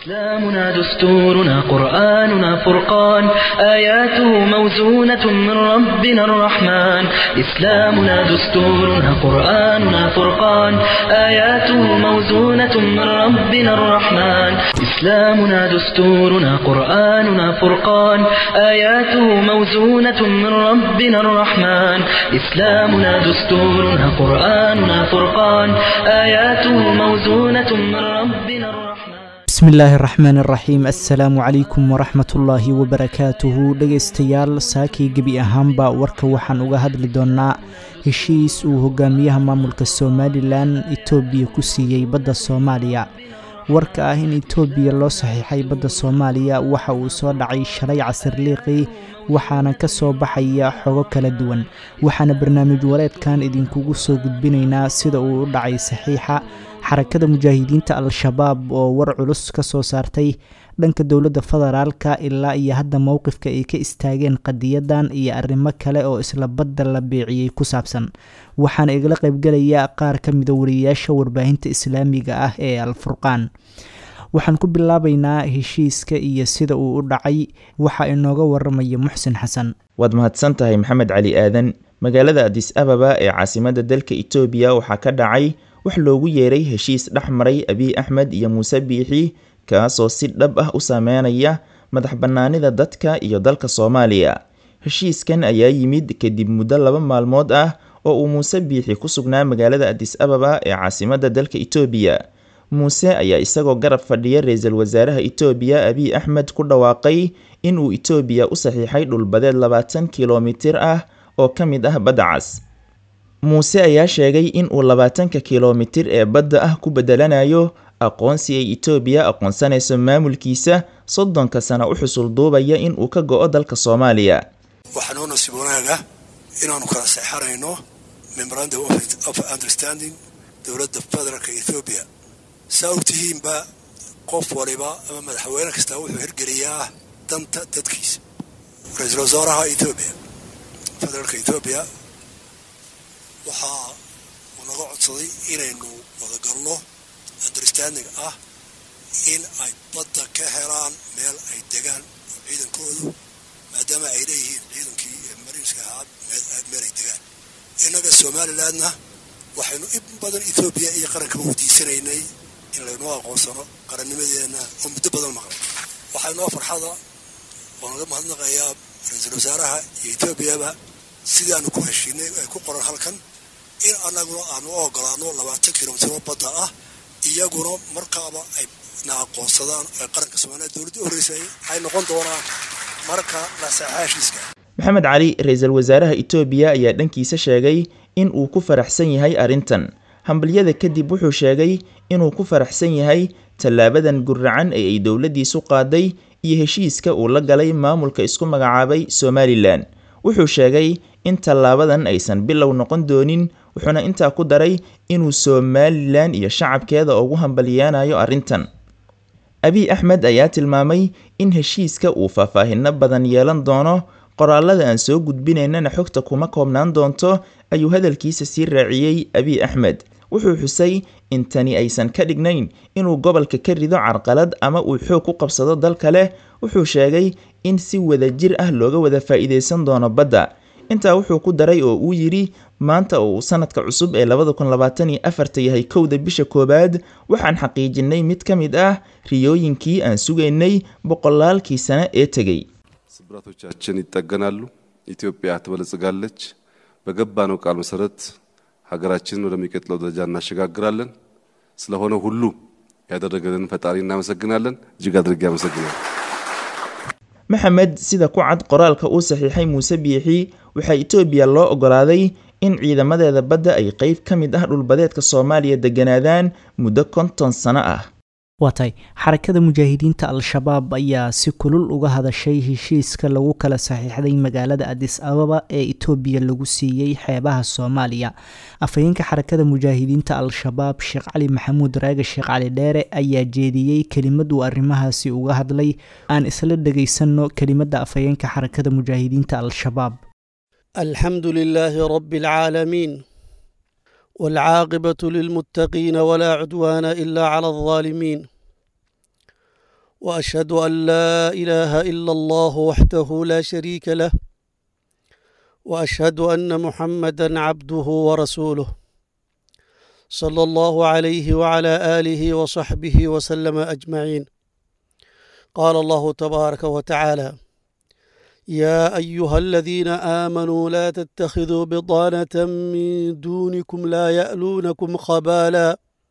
إسلامنا دستورنا قرآننا فرقان آياته موزونة من ربنا الرحمن إسلامنا دستورنا قرآننا فرقان آياته موزونة من ربنا الرحمن إسلامنا دستورنا قرآننا فرقان آياته موزونة من ربنا الرحمن إسلامنا دستورنا قرآننا فرقان آياته موزونة من ربنا الرحمن bismi illaahi araxmaan araxiim assalaamu calaykum waraxmatullaahi wabarakaatuhu dhegaystayaal saakii gebi ahaanba warka waxaan uga hadli doonnaa heshiis uu hogaamiyaha maamulka somalilan etoobiya ku siiyey badda soomaaliya warka ah in etoobiya loo saxiixay badda soomaaliya waxa uu soo dhacay shalay casirliiqii waxaana ka soo baxaya xogo kala duwan waxaana barnaamij wareedkan idinkugu soo gudbinaynaa sida uu u dhacay saxiixa xarakada mujaahidiinta al-shabaab oo war culus ka soo saartay dhanka dowladda federaalka ilaa iyo hadda mowqifka ay ka istaageen qadiyadan iyo arrimo kale oo isla badda la beeciyey ku saabsan waxaana igala qaybgelaya qaar ka mida wariyayaasha warbaahinta islaamiga ah ee al-furqaan waxaan ku bilaabaynaa heshiiska iyo sida uu u dhacay waxa inooga waramaya muxsin xasan waad mahadsan tahay maxamed cali aadan magaalada adis ababa ee caasimadda dalka itoobiya waxaa ka dhacay wax loogu yeeray heshiis dhex maray abiy axmed iyo muuse biixi kaasoo si dhab ah u saameynaya madax bannaanida dadka iyo dalka soomaaliya heshiiskan ayaa yimid kadib muddo laba maalmood ah oo uu muuse biixi ku sugnaa magaalada adis ababa ee caasimadda dalka itoobiya muuse ayaa isagoo garab fadhiya ra-iisul wasaaraha itoobiya abiy axmed ku dhawaaqay inuu itoobiya u saxiixay dhulbadeed labaatan kilomitir ah oo ka mid ah badda cas muuse ayaa sheegay in uu labaatanka kilomitir ee badda ah ku bedelanayo aqoonsi ay itoobiya aqoonsanayso maamulkiisa soddonka sana u xusul duubaya in uu ka go-o dalka soomaaliya waxaa noo nasiib wanaaga inaanu kala seexanayno memorandum of understanding dowladda federaalka ethoobiya saa ogtihiinba qof waliba ama madaxweyne kastaa wuxuu hirgeliyaa danta dadkiisa ra-iisul wasaaraha ethoobiya federaalka ethoobiya waxaa uu naga codsaday inaynu wadagalno understanding ah in ay badda ka helaan meel ay degaan oo ciidankoodu maadaama ay leeyihiin ciidankii mariinska ahaa meel ay degaan innaga somalilandna waxaynu in badan ethoobiya iyo qarankaba weydiisanaynay in laynoo aqoonsano qarannimadeenna oo muddo badan maqlay waxaa inoo farxada oo naga mahadnaqayaa ra-iisul wasaaraha iyo etoobiyaba sidaanu ku heshiinay ay ku qoran halkan in annaguna aanu u ogolaano labaatan kilomitiro badda ah iyaguna markaaba ay na aqoonsadaan ee qaranka soomaaliya dowladda u horreysay ay noqon doonaan marka la saxaa heshiiska maxamed cali ra-iisul wasaaraha itoobiya ayaa dhankiisa sheegay in uu ku faraxsan yahay arrintan hambalyada kadib wuxuu sheegay inuu ku faraxsan yahay tallaabadan guracan ee ay dowladdiisu qaaday iyo heshiiska uu la galay maamulka isku magacaabay somalilan wuxuu sheegay in tallaabadan aysan bilow noqon doonin wuxuuna intaa ku daray inuu somalilan iyo shacabkeeda ugu hambalyeanayo arrintan abiy axmed ayaa tilmaamay in heshiiska uu faahfaahino badan yeelan doono qoraalada aan soo gudbinaynana xogta kuma koobnaan doonto ayuu hadalkiisa sii raaciyey abiy axmed wuxuu xusay in tani aysan ka dhignayn inuu gobolka ka rido carqalad ama uu xoog ku qabsado dal kale wuxuu sheegay in si wada jir ah looga wada faa'iidaysan doono badda intaa wuxuu ku daray oo uu yidhi maanta oo uu sanadka cusub ee labada kun labaatan iyo afarta yahay kowda bisha koowaad waxaan xaqiijinay mid ka mid ah riyooyinkii aan sugaynay boqolaalkii sano ee tegey ስብራቶቻችን ይጠገናሉ፣ ኢትዮጵያ ትበለጽጋለች። በገባነው ቃል መሰረት ሀገራችንን ወደሚቀጥለው ደረጃ እናሸጋግራለን። ስለሆነ ሁሉ ያደረገልን ፈጣሪ እናመሰግናለን። እጅግ አድርጌ አመሰግናለሁ። maxamed sida ku cad qoraalka uu saxiixay muuse biixi waxaa itoobiya loo ogolaaday in ciidamadeeda badda ay qeyb ka mid ah dhulbadeedka soomaaliya degganaadaan muddo konton sano ah waa tahay xarakada mujaahidiinta al-shabaab ayaa si kulul uga hadashay heshiiska lagu kala saxiixday magaalada adis ababa ee itoobiya lagu siiyey xeebaha soomaaliya afhayeenka xarakada mujaahidiinta al-shabaab sheekh cali maxamuud raage sheekh cali dheere ayaa jeediyey kelimad uu arrimahaasi uga hadlay aan isla dhegaysanno kelimadda afhayeenka xarakada mujaahidiinta al-shabaab الحمد لله رب العالمين والعاقبة للمتقين ولا عدوان إلا على الظالمين واشهد ان لا اله الا الله وحده لا شريك له واشهد ان محمدا عبده ورسوله صلى الله عليه وعلى اله وصحبه وسلم اجمعين قال الله تبارك وتعالى يا ايها الذين امنوا لا تتخذوا بضانه من دونكم لا يالونكم خبالا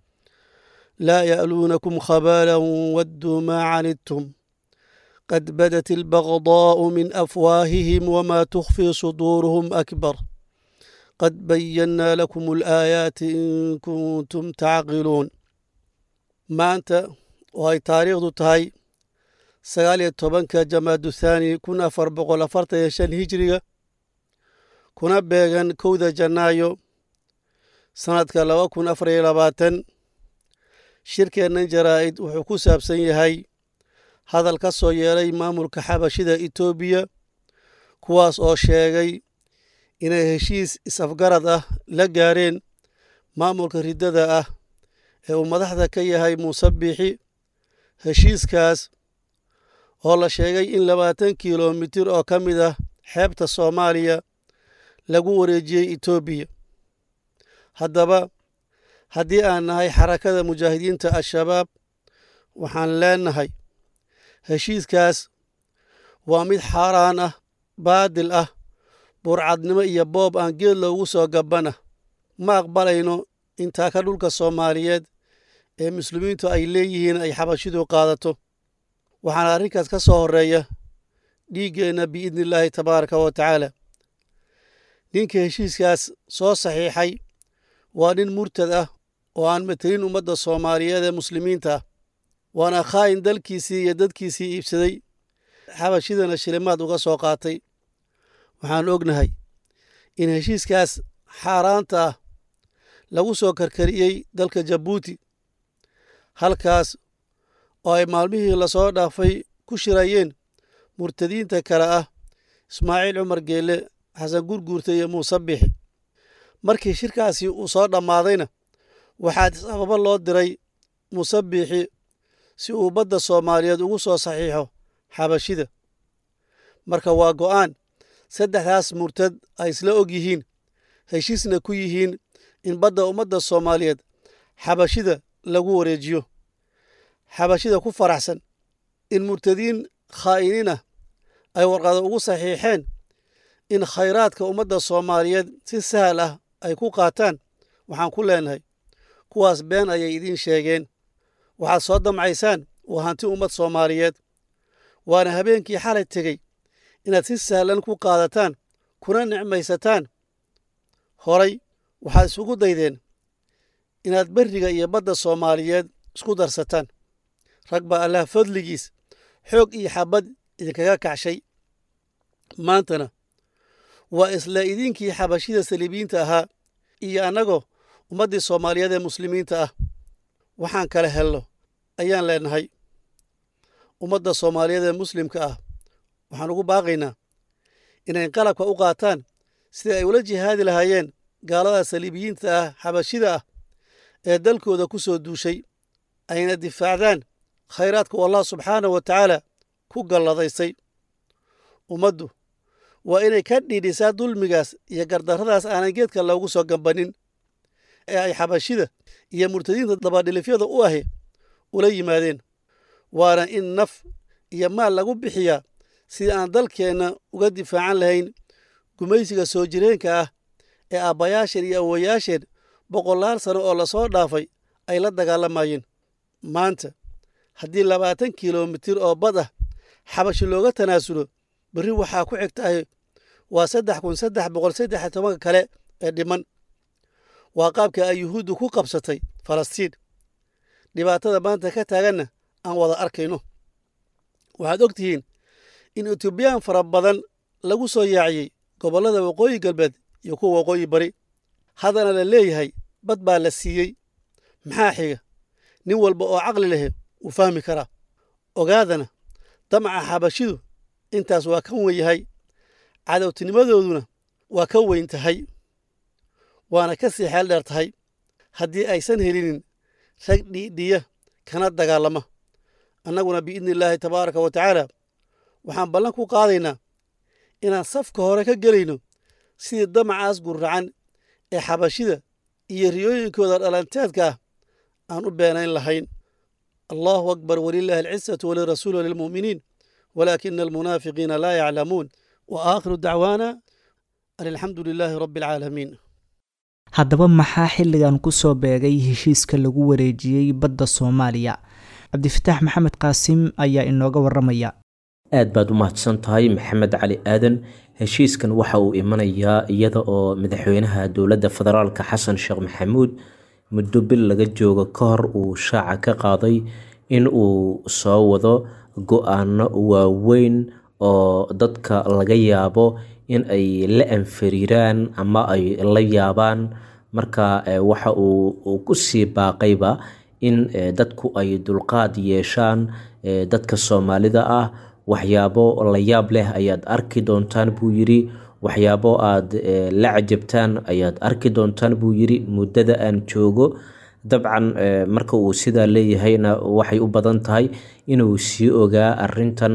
لا يالونكم خبالا ودوا ما عنتم قد بدت البغضاء من افواههم وما تخفي صدورهم اكبر قد بينا لكم الايات ان كنتم تعقلون maanta oo ay taariikhdu tahay sagaal iyo tobanka jamaadu thaani kun afar boqol afartan iyo shan hijiriga kuna beegan kowda janaayo sannadka laba kun afar iyo labaatan shirkeennan jaraa'id wuxuu ku saabsan yahay hadal ka soo yeelay maamulka xabashida etoobiya kuwaas oo sheegay inay heshiis is-afgarad ah la gaareen maamulka riddada ah ee uu madaxda ka yahay muuse biixi heshiiskaas oo la sheegay in labaatan kilomitir oo ka mid ah xeebta soomaaliya lagu wareejiyey etoobiya haddaba haddii aan nahay xarakada mujaahidiinta al-shabaab waxaan leenahay heshiiskaas waa mid xaaraan ah baadil ah burcadnimo iyo boob aan geed loogu soo gabbana ma aqbalayno intaa ka dhulka soomaaliyeed ee muslimiintu ay leeyihiin ay xabashidu qaadato waxaana arrinkaas ka soo horreeya dhiiggeenna biidni illaahi tabaaraka wa tacaala ninka heshiiskaas soo saxiixay waa nin murtad ah oo aan matelin ummadda soomaaliyeed ee muslimiinta ah waana khaa'in dalkiisii iyo dadkiisii iibsaday xabashidana shilimaad uga soo qaatay waxaan ognahay in heshiiskaas xaaraanta ah lagu soo karkariyey dalka jabuuti halkaas oo ay maalmihii lasoo dhaafay ku shirayeen murtadiinta kale ah ismaaciil cumar geelle xasan gurguurta iyo muuse bixi markii shirkaasi uu soo dhammaadayna waxaa sababo loo diray muuse biixi si uu badda soomaaliyeed ugu soo saxiixo xabashida marka waa go'aan saddexdaas murtad ay isla og yihiin heshiisna ku yihiin in badda ummadda soomaaliyeed xabashida lagu wareejiyo xabashida ku faraxsan in murtadiin khaa'iniin ah ay warqado ugu saxiixeen in khayraadka ummadda soomaaliyeed si sahal ah ay ku qaataan waxaan ku leenahay kuwaas been ayay idiin sheegeen waxaad soo damcaysaan waa hanti ummad soomaaliyeed waana habeenkii xalay tegey inaad si sahlan ku qaadataan kuna nicmaysataan horay waxaad isugu daydeen inaad berriga iyo badda soomaaliyeed isku darsataan rag baa allah fadligiis xoog iyo xabad idinkaga kacshay maantana waa isla idinkii xabashida saliibiyiinta ahaa iyo annagoo ummaddii soomaaliyeed ee muslimiinta ah waxaan kala helno ayaan leenahay ummadda soomaaliyeed ee muslimka ah waxaan ugu baaqaynaa inay qalabka u qaataan sidai ay ula jihaadi lahaayeen gaalada saliibiyiinta ah xabashida ah ee dalkooda ku soo duushay ayna difaacdaan khayraadka u allah subxaanahu wa tacaala ku galladaysay ummaddu waa inay ka dhiidhisaa dulmigaas iyo gardarradaas aanan geedka loogu soo gambanin ee ay xabashida iyo murtadiinta dabadhilifyada u ahi ula yimaadeen waana in naf iyo maal lagu bixiyaa sidii aan dalkeenna uga difaacan lahayn gumaysiga soo jireenka ah ee aabbayaasheen iyo awowayaasheen boqolaal sano oo lasoo dhaafay ay la dagaalamayeen maanta haddii labaatan kilomitir oo bad ah xabashi looga tanaasulo berri waxaa ku xigtahay waa saddex kun saddex boqol saddex iyo tobanka kale ee dhiman waa qaabka ay yuhuuddu ku qabsatay falastiin dhibaatada maanta ka taaganna aan wada arkayno waxaad og tihiin in etoobiyaan fara badan lagu soo yaaciyey gobollada waqooyi galbeed iyo kuwa waqooyi bari haddana la leeyahay bad baa la siiyey maxaa xiga nin walba oo caqli lehe wuu fahmi karaa ogaadana damaca xabashidu intaas waa ka wen yahay cadowtinimadooduna waa ka weyn tahay waana ka sii xeel dheer tahay haddii aysan helinin rag dhiidhiya kana dagaalama annaguna biidni illaahi tabaaraka wa tacaala waxaan ballan ku qaadaynaa inaan safka hore ka gelayno sidii damacaas gurracan ee xabashida iyo riyooyinkooda dhalanteedka ah aan u beenayn lahayn allahu akbar walilaahi alcisatu walirasuuli walilmu'miniin walaakina almunaafiqiina laa yaclamuun wa aakhiru dacwaana an alxamdu lilaahi rabbi alcaalamiin haddaba maxaa xilligan ku soo beegay heshiiska lagu wareejiyey badda soomaaliya cabdifataax maxamed qaasim ayaa inooga waramaya aad baad u mahadsan tahay maxamed cali aadan heshiiskan waxa uu imanayaa iyada oo madaxweynaha dowladda federaalka xasan sheekh maxamuud muddo bil laga joogo ka hor uu shaaca ka qaaday in uu soo wado go-aano waaweyn oo dadka laga yaabo in ay la anfariiraan ama ay la yaabaan marka waxa uu ku sii baaqayba in dadku ay dulqaad yeeshaan dadka soomaalida ah waxyaabo la yaab leh ayaad arki doontaan buu yidhi waxyaabo aad la cajabtaan ayaad arki doontaan buu yidhi muddada aan joogo dabcan marka uu sidaa leeyahayna waxay u badan tahay inuu sii ogaa arintan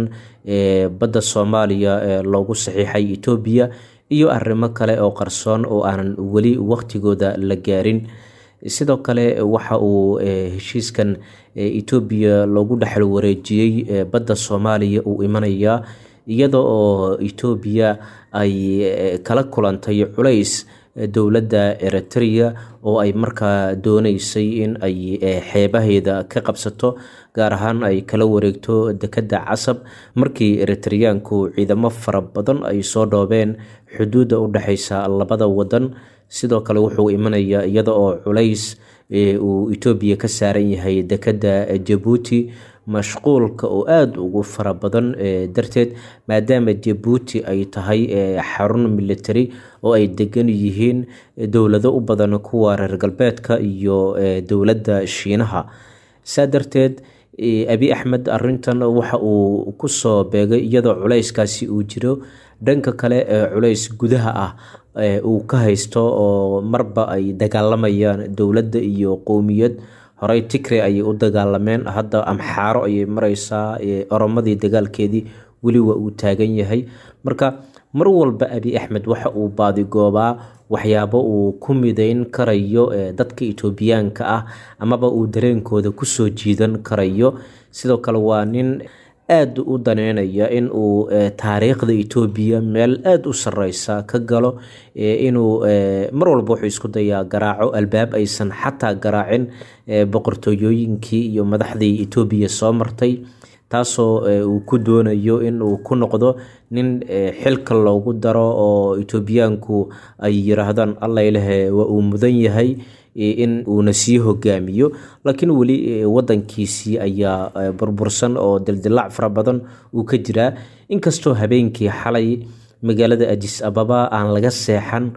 badda soomaaliya loogu saxiixay etoobiya iyo arrimo kale oo qarsoon oo aanan weli waqtigooda la gaarin sidoo kale waxa uu heshiiskan etoobiya loogu dhexal wareejiyey badda soomaaliya uu imanayaa iyada oo etoobiya ay kala kulantay culays dowladda eritrea oo ay markaa dooneysay in ay xeebaheeda ka qabsato gaar ahaan ay kala wareegto dekedda casab markii eritreyaanku ciidamo fara badan ay soo dhoobeen xuduudda u dhexeysa labada wadan sidoo kale wuxuu imanayaa iyada oo culays uu etoobiya ka saaran yahay dekedda jabuuti mashquulka oo aada ugu fara badan darteed maadaama jabuuti ay tahay xarun military oo ay degan yihiin dowlado u badan kuwa reer galbeedka iyo dowladda shiinaha saa darteed abi axmed arintan waxa uu kusoo beegay iyadoo culayskaasi uu jiro dhanka kale culays gudaha ah uu ka haysto oo marba ay dagaalamayaan dowladda iyo qowmiyad horey tigre ayay u dagaalameen hadda amxaaro ayay mareysaa oromadii dagaalkeedii weli waa uu taagan yahay marka mar walba abi axmed waxa uu baadigoobaa waxyaabo uu ku mideyn karayo dadka etoobiyaanka ah amaba uu dareenkooda kusoo jiidan karayo sidoo kale waa nin aada u daneynaya in uu taariikhda etoobiya meel aada u sareysa ka galo inuu mar walba wuxuu isku dayaa garaaco albaab aysan xataa garaacin boqortooyooyinkii iyo madaxdii etoobiya soo martay taasoo uu ku doonayo in uu ku noqdo nin xilka loogu daro oo etoobiyaanku ay yiraahdaan allailehe waa uu mudan yahay in uuna sii hogaamiyo laakiin weli wadankiisii ayaa burbursan oo dildilaac fara badan uu ka jiraa inkastoo habeenkii xalay magaalada ajis ababa aan laga seexan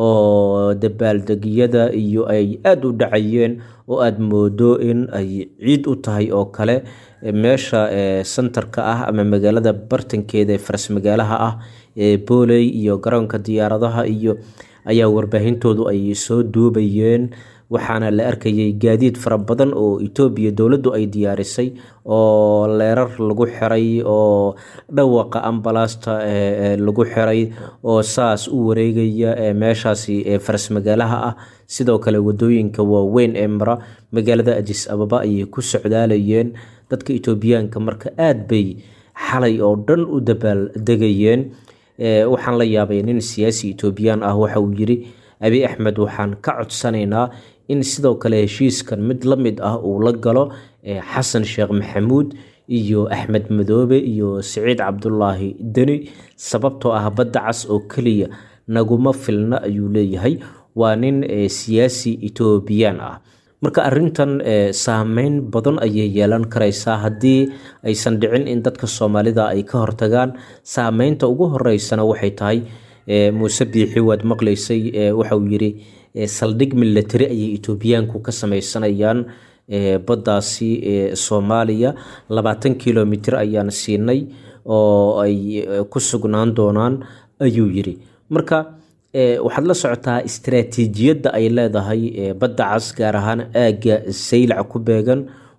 oo dabaaldegyada iyo ay aada u dhacayeen oo aada moodo in ay ciid u tahay oo kale meesha sentarka ah ama magaalada bartankeeda ee faras magaalaha ah ee booley iyo garoonka diyaaradaha iyo ayaa warbaahintoodu ay soo duubayeen waxaana la arkayay gaadiid fara badan oo etoobiya dowladdu ay diyaarisay oo leerar lagu xiray oo dhawaqa ambalaasta lagu xiray oo saas u wareegaya meeshaasi faras magaalaha ah sidoo kale wadooyinka waaweyn ee mara magaalada ajis ababa ayay ku socdaalayeen dadka etoobiyaanka marka aada bay xalay oo dhan u dabaal degayeen waxaan la yaabay nin siyaasi etoobiyaan ah waxa uu yiri abi axmed waxaan ka codsanaynaa in sidoo kale heshiiskan mid la mid ah uu la galo xasan sheekh maxamuud iyo axmed madoobe iyo siciid cabdulaahi deni sababtoo ah badda cas oo keliya naguma filna ayuu leeyahay waa nin siyaasi etoobiyaan ah marka arintan saameyn badan ayay yeelan karaysaa haddii aysan dhicin in dadka soomaalida ay ka hortagaan saameynta ugu horeysana waxay tahay muuse biixi waad maqlaysay waxauu yiri saldhig milatari ayay etoobiyaanku ka sameysanayaan baddaasi soomaaliya labaatan kilomitr ayaan siinay oo ay ku sugnaan doonaan ayuu yiri marka waxaad la socotaa istaraatiijiyadda ay leedahay badda cas gaar ahaan aagga saylac ku beegan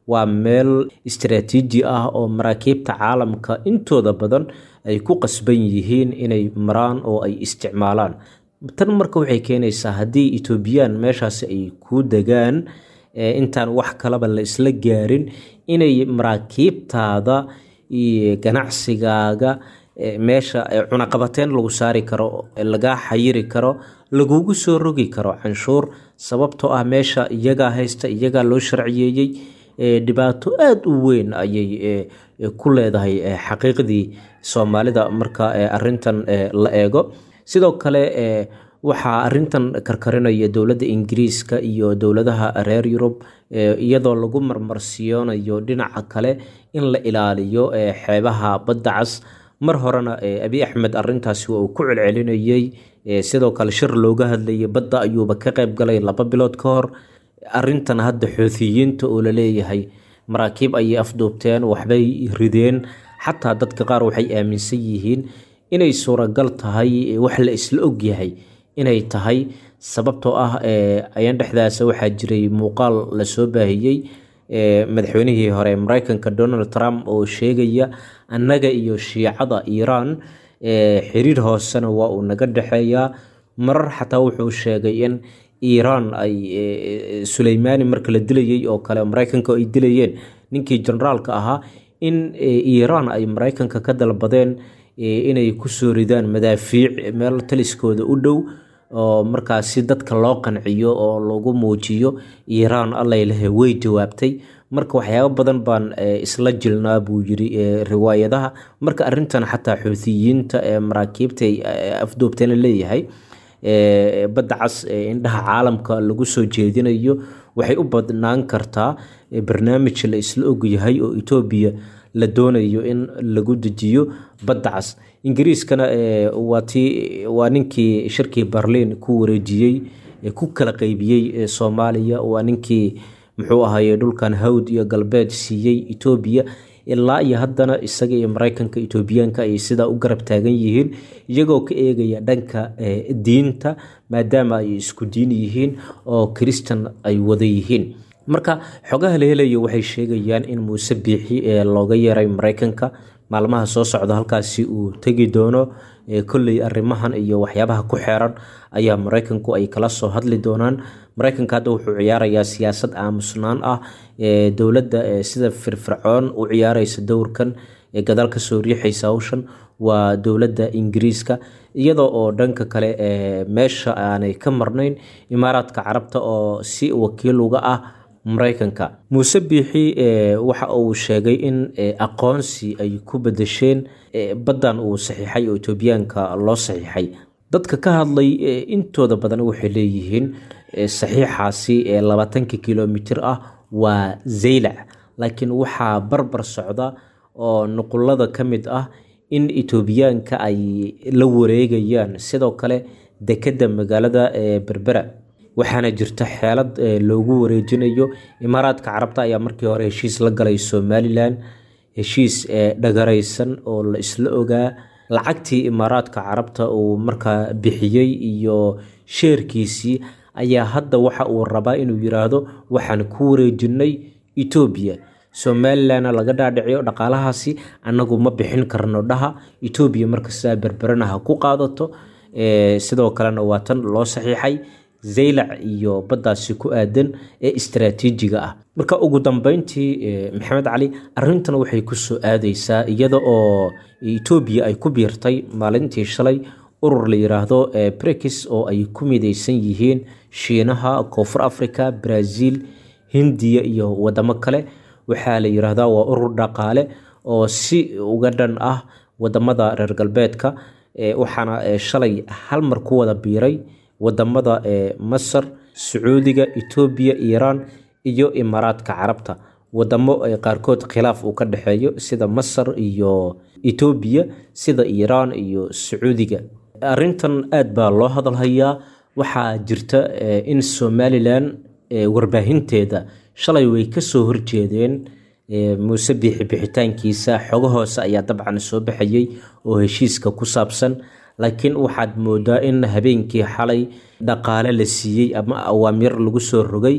waa meel istaraatiiji ah oo maraakiibta caalamka intooda badan ay ku qasban yihiin inay maraan oo ay isticmaalaan tan marka waxay keenaysaa haddii etoobiyaan meeshaasi ay ku degaan intaan wax kalaba la isla gaarin inay maraakiibtaada iyo ganacsigaaga meesha cunaqabateyn lagu saari karo lagaa xayiri karo lagugu soo rogi karo canshuur sababtoo ah meesha iyagaa haysta iyagaa loo sharciyeeyey dhibaato aada u weyn ayay ku leedahay xaqiiqdii soomaalida marka arintan la eego sidoo kale waxaa arintan karkarinaya dowladda ingiriiska iyo dowladaha reer yurub iyadoo lagu marmarsiyoonayo dhinaca kale in la ilaaliyo xeebaha badda cas mar horena abi axmed arintaasi waa uu ku celcelinayey sidoo kale shir looga hadlayay badda ayuuba ka qayb galay laba bilood ka hor arintan hadda xoutiyiinta oo laleeyahay maraakiib ayay afduubteen waxbay rideen xataa dadka qaar waxay aaminsan yihiin inay suuragal tahay wax la isla ogyahay inay tahay sababtoo ah ayan dhexdaasa waxaa jiray muuqaal lasoo baahiyey madaxweynihii hore mareykanka donald trump oo sheegaya annaga iyo shiicada iiraan xiriir hoosena waa uu naga dhexeeyaa marar xataa wuxuu sheegay in iiraan ay suleymaani marka la dilayay oo kale mareykanka ay dilayeen ninkii generaalka ahaa in iiraan ay mareykanka ka dalbadeen inay kusoo ridaan madaafiic meel taliskooda u dhow oo markaasi dadka loo qanciyo oo lagu muujiyo iiraan allailahe way jawaabtay marka waxyaabo badan baan isla jilnaa buu yiri riwaayadaha marka arintan xataa xuutiyiinta ee maraakiibta afduubteen leeyahay badda cas indhaha caalamka lagu soo jeedinayo waxay u badnaan kartaa barnaamij la isla ogyahay oo etoobiya la doonayo in lagu dejiyo badda cas ingiriiskana waa ninkii shirkii berliin ku wareejiyey ku kala qeybiyey soomaaliya waa ninkii muxuu ahaye dhulkan hawd iyo galbeed siiyey etoobiya ilaa iyo haddana isaga iyo mareykanka etoobiyaanka ay sidaa u garab taagan yihiin iyagoo ka eegaya dhanka diinta maadaama ay isku diin yihiin oo kristan ay wada yihiin marka xogaha la helayo waxay sheegayaan in muuse biixi looga yeeray mareykanka maalmaha soo socda halkaasi uu tegi doono kolley arrimahan iyo waxyaabaha ku xeeran ayaa mareykanku ay kala soo hadli doonaan mareykanka hadda wuxuu ciyaarayaa siyaasad aamusnaan ah dowladda sida firfircoon u ciyaareysa dowrkan ee gadaal kasoo riixaysa hawshan waa dowladda ingiriiska iyadoo oo dhanka kale meesha aanay ka marnayn imaaraadka carabta oo si wakiil uga ah mareykanka muuse biixi waxa uu sheegay in aqoonsi ay ku bedesheen baddan uu saxiixay oo etoobiyaanka loo saxiixay dadka ka hadlay intooda badan waxay leeyihiin saxiixaasi labaatanka kilomitir ah waa zaylac laakiin waxaa barbar socda oo nuqulada ka mid ah in etoobiyaanka ay la wareegayaan sidoo kale dekedda magaalada berbera waxaana jirta xeelad loogu wareejinayo imaaraadka carabta ayaa markii hore heshiis la galay somalilan heshiis dhagaraysan oo la isla ogaa lacagtii imaaraadka carabta uu markaa bixiyey iyo sheerkiisii ayaa hadda waxa uu rabaa inuu yiraahdo waxaan ku wareejinay etoobiya somalilanna laga dhaadhiciyo dhaqaalahaasi annagu ma bixin karno dhaha etoobiya markastaa berberana ha ku qaadato sidoo kalena waa tan loo saxiixay zaylac iyo baddaasi ku aadan ee istaraatiijiga ah marka ugu dambeyntii maxamed cali arintan waxay kusoo aadeysaa iyada oo etoobiya ay ku biirtay maalintii shalay urur la yiraahdo brekis oo ay ku mideysan yihiin shiinaha koonfur africa brazil hindiya iyo wadamo kale waxaa la yiraahdaa waa urur dhaqaale oo si uga dhan ah wadamada reer galbeedka waxaana shalay hal mar ku wada biiray wadamada masar sacuudiga etoobiya iiraan iyo imaaraadka carabta wadamo qaarkood khilaaf uu ka dhexeeyo sida masar iyo etoobiya sida iiraan iyo sacuudiga arintan aad baa loo hadalhayaa waxaa jirta in somalilan warbaahinteeda shalay way kasoo horjeedeen muuse biixi bixitaankiisa xogo hoose ayaa dabcan soo baxayay oo heshiiska ku saabsan laakiin waxaad moodaa in habeenkii xalay dhaqaale la siiyey ama awaamir lagu soo rogay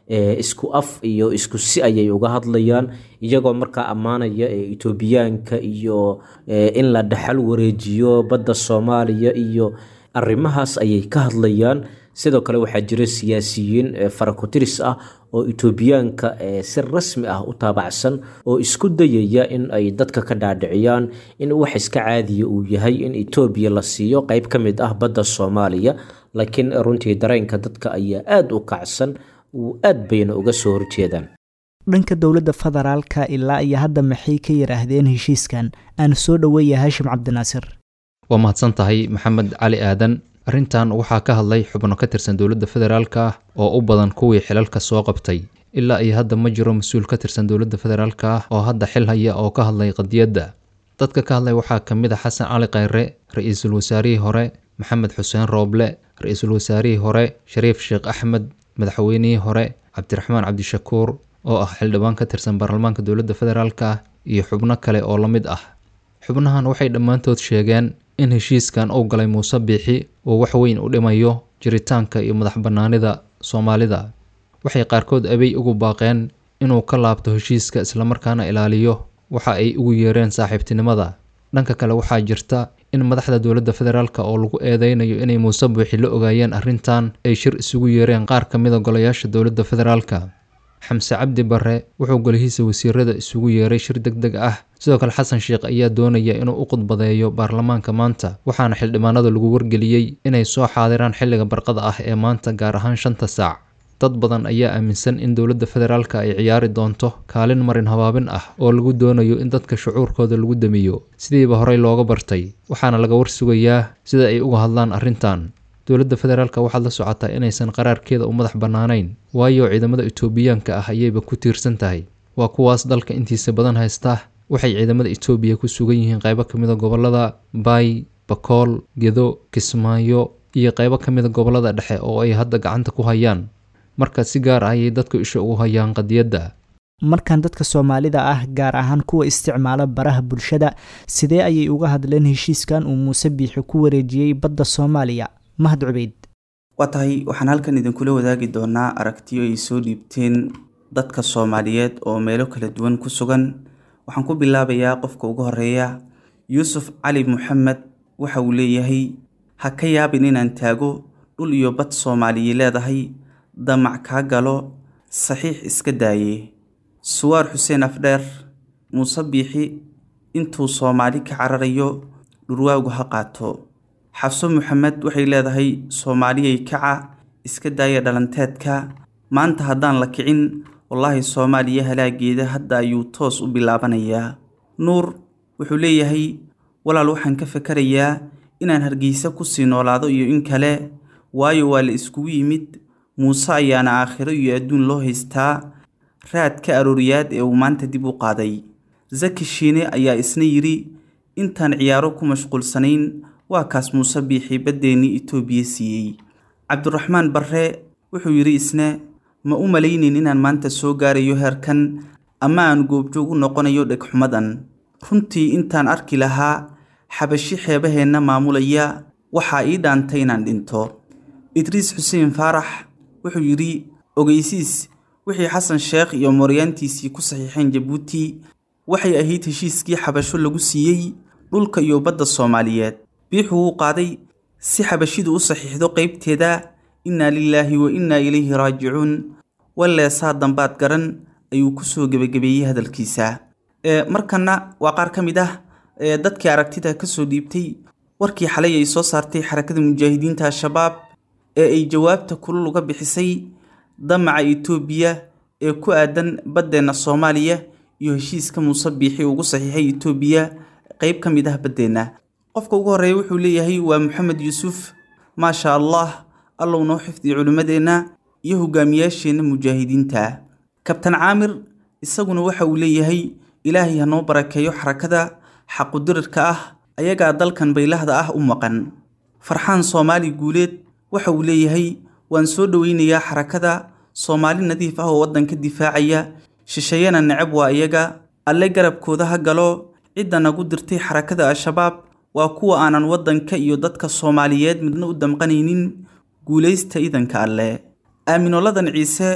isku af iyo isku si ayay uga hadlayaan iyagoo markaa ammaanaya etoobiyaanka iyo in la dhaxal wareejiyo badda soomaaliya iyo arrimahaas ayay ka hadlayaan sidoo kale waxaa jira siyaasiyiin farakotiris ah oo etoobiyaanka si rasmi ah u taabacsan oo isku dayaya in ay dadka ka dhaadhiciyaan in wax iska caadiya uu yahay in etoobiya la siiyo qeyb ka mid ah badda soomaaliya laakiin runtii dareenka dadka ayaa aada u kacsan uu aad bayna uga soo horjeedaan dhanka dowladda federaalka ilaa iyo hadda maxay ka yidhaahdeen heshiiskan aan soo dhoweeya haashim cabdinaasir waa mahadsan tahay maxamed cali aadan arrintan waxaa ka hadlay xubno ka tirsan dowladda federaalka ah oo u badan kuwii xilalka soo qabtay ilaa iyo hadda ma jiro mas-uul ka tirsan dowladda federaalka ah oo hadda xil haya oo ka hadlay qadiyadda dadka ka hadlay waxaa ka mid a xasan cali khayre ra-iisul wasaarihii hore maxamed xuseen rooble ra-iisul wasaarihii hore shariif sheekh axmed madaxweynihii hore cabdiraxmaan cabdishakuur oo ah xildhibaan ka tirsan baarlamaanka dowladda federaalka ah iyo xubno kale oo la mid ah xubnahan waxay dhammaantood sheegeen in heshiiskan uu galay muuse biixi uu wax weyn u dhimayo jiritaanka iyo madax bannaanida soomaalida waxay qaarkood abey ugu baaqeen inuu ka laabto heshiiska islamarkaana ilaaliyo waxa ay ugu yeereen saaxiibtinimada dhanka kale waxaa jirta in madaxda dowladda federaalk oo lagu eedeynayo inay muuse biixi la ogaayeen arrintan ay shir isugu yeereen qaar ka mida golayaasha dowladda federaalka xamse cabdi barre wuxuu golihiisa wasiirada isugu yeeray shir deg deg ah sidoo kale xasan sheekh ayaa doonaya inuu u khudbadeeyo baarlamaanka maanta waxaana xildhibaanada lagu wargeliyey inay soo xaadiraan xilliga barqada ah ee maanta gaar ahaan shanta saac dad badan ayaa aaminsan in dowladda federaalka ay ciyaari doonto kaalin marin habaabin ah oo lagu doonayo in dadka shucuurkooda lagu damiyo sidiiba horey looga bartay waxaana laga warsugayaa sida ay uga hadlaan arrintan dowladda federaalka waxaad la socotaa inaysan qaraarkeeda u madax bannaanayn waayo ciidamada etoobiyaanka ah ayayba ku tiirsan tahay waa kuwaas dalka intiisa badan haysta waxay ciidamada etoobiya ku sugan yihiin qaybo ka mida gobolada baay bakool gedo kismaayo iyo qaybo ka mida gobolada dhexe oo ay hadda gacanta ku hayaan marka si gaar ah ayay dadku isha ugu hayaan qadiyadda markan dadka soomaalida ah gaar ahaan kuwa isticmaala baraha bulshada sidee ayay uga hadleen heshiiskan uu muuse biixi ku wareejiyey badda soomaaliya mahad cubeyd waa tahay waxaan halkan idinkula wadaagi doonaa aragtiyo ay soo dhiibteen dadka soomaaliyeed oo meelo kala duwan ku sugan waxaan ku bilaabayaa qofka ugu horeeya yuusuf cali maxamed waxa uu leeyahay ha ka yaabin inaan taago dhul iyo bad soomaaliya leedahay damac kaa galo saxiix iska daaye suwaar xuseen afdheer muuse biixi intuu soomaali ka cararayo dhurwaagu ha qaato xafso maxamed waxay leedahay soomaaliyay kaca iska daaya dhalanteedka maanta haddaan la kicin wallaahi soomaaliya halaageeda hadda ayuu toos u bilaabanayaa nuur wuxuu leeyahay walaal waxaan ka fakarayaa inaan hargeysa kusii noolaado iyo in kale waayo waa la iskugu yimid muuse ayaana aakhiro iyo adduun loo haystaa raadka arooriyaad ee uu maanta dib u qaaday zaki shiine ayaa isna yidhi intaan ciyaaro ku mashquulsanayn waa kaas muuse biixi baddeenii itoobiya siiyey cabdiraxmaan barre wuxuu yidhi isna ma u malaynin inaan maanta soo gaarayo heerkan ama aan goobjoog u noqonayo dhegxumadan runtii intaan arki lahaa xabashi xeebaheenna maamulaya waxaa ii dhaantay inaan dhinto idriis xuseen faarax wuxuu yidhi ogeysiis wixii xasan sheekh iyo mooryaantiisii ku saxiixeen jabuuti waxay ahayd heshiiskii xabasho lagu siiyey dhulka iyo badda soomaaliyeed biixu wuu qaaday si xabashidu u saxiixdo qaybteeda innaa lilaahi wa innaa ilayhi raajicuun walleesaa dambaad garan ayuu kusoo gebagabeeyey hadalkiisa markanna waa qaar ka mid ah dadkii aragtida kasoo dhiibtay warkii xalay ay soo saartay xarakada mujaahidiinta al-shabaab ee ay jawaabta kulul uga bixisay damaca itoobiya ee ku aadan baddeenna soomaaliya iyo heshiiska muuse biixi ugu saxiixay itoobiya qeyb ka mid ah baddeenna qofka ugu horreeya wuxuu leeyahay waa maxamed yuusuf maasha allah allow noo xifdiyo culimmadeenna iyo hogaamiyaasheenna mujaahidiinta kabtan caamir isaguna waxa uu leeyahay ilaahay ha noo barakeeyo xarakada xaqudirirka ah ayagaa dalkan baylahda ah u maqan farxaan soomaali guuleed waxa uu leeyahay waan soo dhoweynayaa xarakada soomaali nadiif ah oo waddanka difaacaya shisheeyana necab waa iyaga alle garabkooda ha galo cidda nagu dirtay xarakada al-shabaab waa kuwa aanan waddanka iyo dadka soomaaliyeed midna u damqanaynin guulaysta idanka alle aaminoladan ciise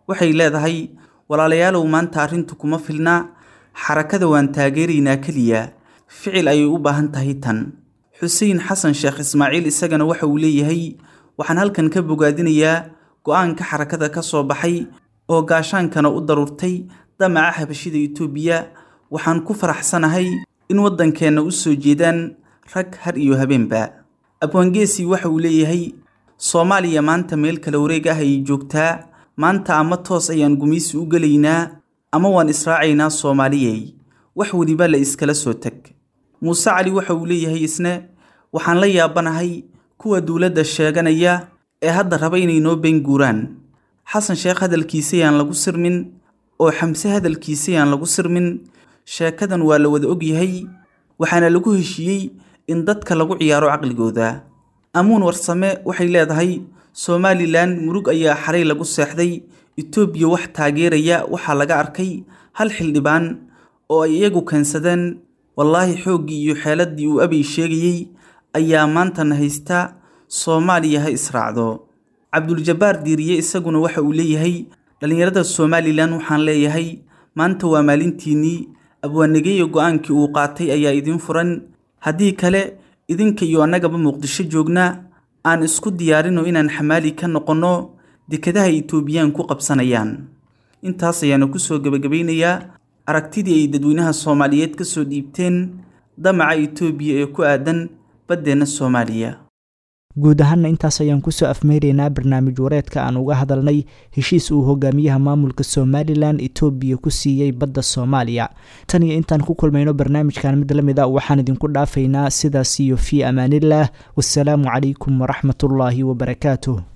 waxay leedahay walaalayaalow maanta arrintu kuma filna xarakada waan taageeraynaa keliya ficil ayay u baahan tahay tan xuseen xasan sheekh ismaaciil isagana waxa uu leeyahay waxaan halkan ka bogaadinayaa go-aanka xarakada ka soo baxay oo gaashaankana u daruurtay damaca habashida itoobiya waxaan ku faraxsanahay in waddankeenna u soo jeedaan rag har iyo habeenba abwaangeesi waxa uu leeyahay soomaaliya maanta meel kala wareeg ah ayay joogtaa maanta ama toos ayaan gumaysi u gelaynaa ama waan israacaynaa soomaaliyey wax weliba la iskala soo teg muuse cali waxa uu leeyahay isne waxaan la yaabanahay kuwa dowladda sheeganaya ee hadda raba inay noo been guuraan xasan sheekh hadalkiisayaan lagu sirmin oo xamse hadalkiisayaan lagu sirmin sheekadan waa la wada ogyahay waxaana lagu heshiiyey in dadka lagu ciyaaro caqligooda amuun warsame waxay leedahay somalilan murug ayaa xaray lagu seexday etoobiya wax taageeraya waxaa laga arkay hal xildhibaan oo ay iyagu keensadeen wallaahi xooggii iyo xeeladdii uu abay sheegayey ayaa maantana haysta soomaaliya ha israacdo cabduljabbaar diiriye isaguna waxa uu leeyahay dhallinyarada somalilan waxaan leeyahay maanta waa maalintiinnii abwaanageeya go-aankii uu qaatay ayaa idiin furan haddii kale idinka iyo annagaba muqdisho joogna aan isku diyaarino inaan xamaali ka noqonno dekadaha etoobiyaan ku qabsanayaan intaas ayaana kusoo gebagabaynayaa aragtidii ay dadweynaha soomaaliyeed ka soo dhiibteen damaca etoobiya ee ku aadan baddeenna soomaaliya guud ahaanna intaas ayaan kusoo afmeyreynaa barnaamij wareedka aan uga hadalnay heshiis uu hogaamiyaha maamulka somalilan etoobiya ku siiyey badda soomaaliya tan iyo intaan ku kulmayno barnaamijkan mid la mid a waxaan idinku dhaafaynaa sidaas iyo fii amaanillaah wasalaamu calaykum waraxmatullaahi wabarakaatuh